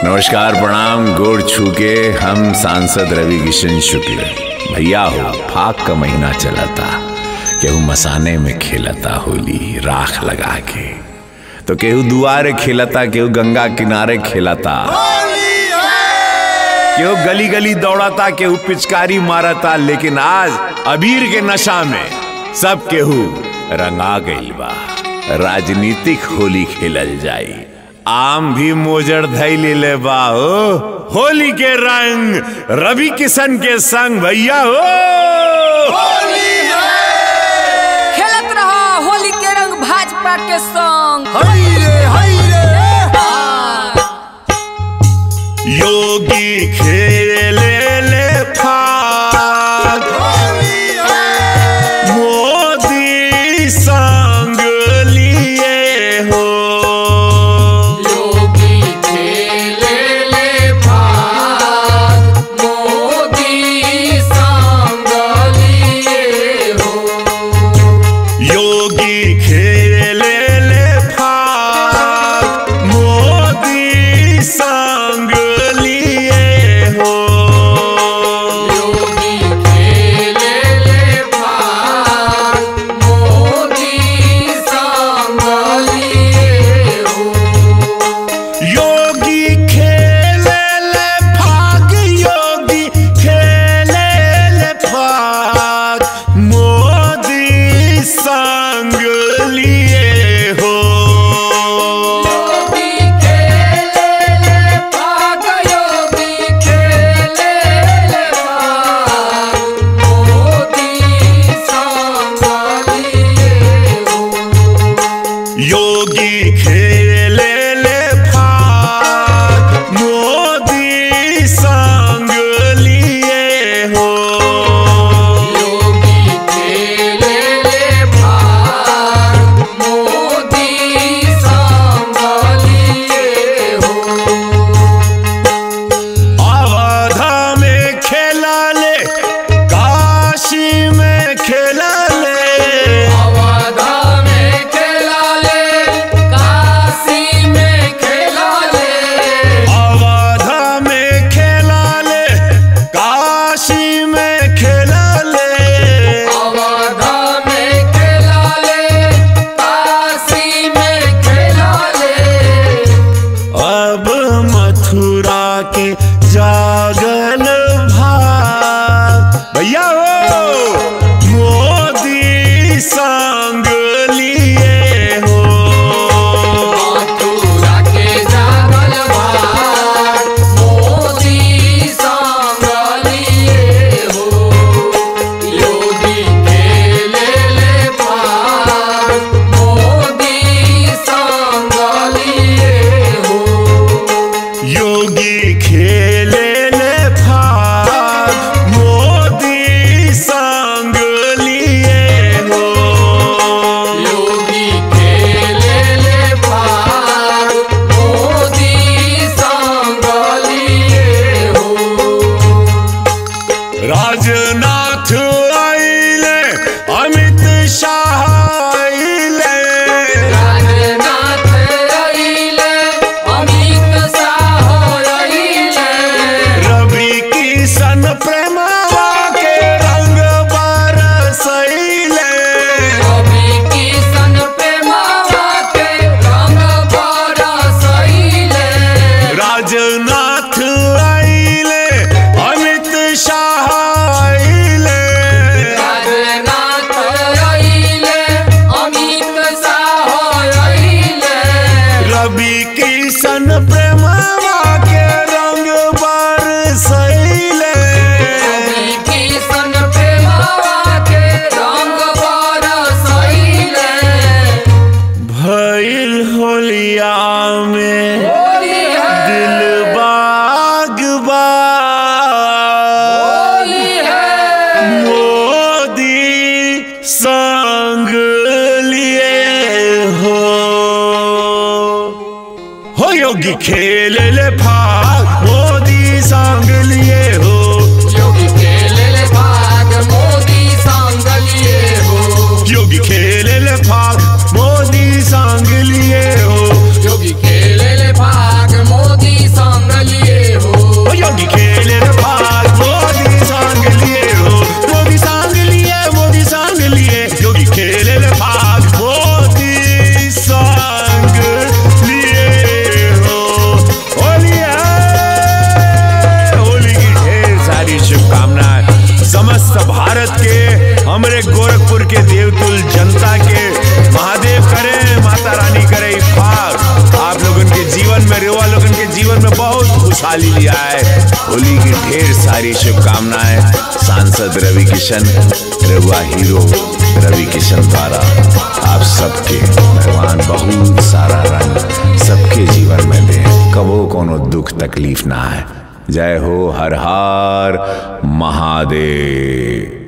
नमस्कार प्रणाम गोड़ छू के हम सांसद रवि किशन शुक्ल भैया हो फाक का महीना चलता केहू मसाने में खेलता होली राख लगा के तो केहू दुआरे खेलता केहू गंगा किनारे खेलता केहू गली गली दौड़ता केहू पिचकारी मारता लेकिन आज अबीर के नशा में सब केहू रंगा गइल बा राजनीतिक होली खेलल जाई आम भी मोजर धैल ले बा हो होली के रंग रवि किशन के संग भैया हो खेलत रहा होली के रंग भाजपा के संग योगी खेले ले फाग मोदी संग लिए हो योगी खेले ले भाग मोदी संग लिए हो योगी खेले ले फाग मोदी संग लिए हो योगी खेले ले भाग मोदी संग लिए हो योगी खेले ले फाग योगी खेले ले फाग मोदी संग लिए हो योगी खेले ले भाग योगी खेले ले भाग मोदी संग लिए हो योगी खेले ले फाग मोदी संग लिए हो योगी खेले ले भाग मोदी संग लिए हो अवधा में खेला ले काशी में खेला ले अवधा में खेला ले काशी में खेला ले अवधा में खेला ले काशी में खेला ले अवधा में खेला ले काशी में खेला ले अब मथुरा के जागल भाग भैया हो मोदी संग लिए हो मथुरा के जागल भाग मोदी संग लिए हो योगी खेले ले भाग मोदी संग लिए हो योगी खेले ले भाग मोदी संग लिए हो योगी खेले ले भाग मोदी संग लिए हो राजनाथ आइले अमित शाह आइले राजनाथ अइले अमित शाह अइले रवि किशन प्रेमवा के रंग बरसैले कवि किशन प्रेमवा के रंग बरसइले राजनाथ आइले अमित शाह आइले राजनाथ अइले अमित शाह अइले रवि किशन प्रेमवा के रंग बरसैले कवि किशन प्रेमवा के रंग बरसइले भइल होलिया में होली है दिल बाग बा होली है मोदी संग लिए हो हो योगी खेल ले भाग मोदी संग लिए हो योगी खेले ले भाग मोदी संग लिए हो योगी खेल ले भाग मोदी संग लिए हो योगी खेले ले भाग मोदी संग खुशहाली लिया है होली की ढेर सारी शुभकामनाएं सांसद रवि किशन रघुआ हीरो रवि किशन द्वारा आप सबके भगवान बहुत सारा रंग सबके जीवन में दे कबो कोनो दुख तकलीफ ना है जय हो हर हर महादेव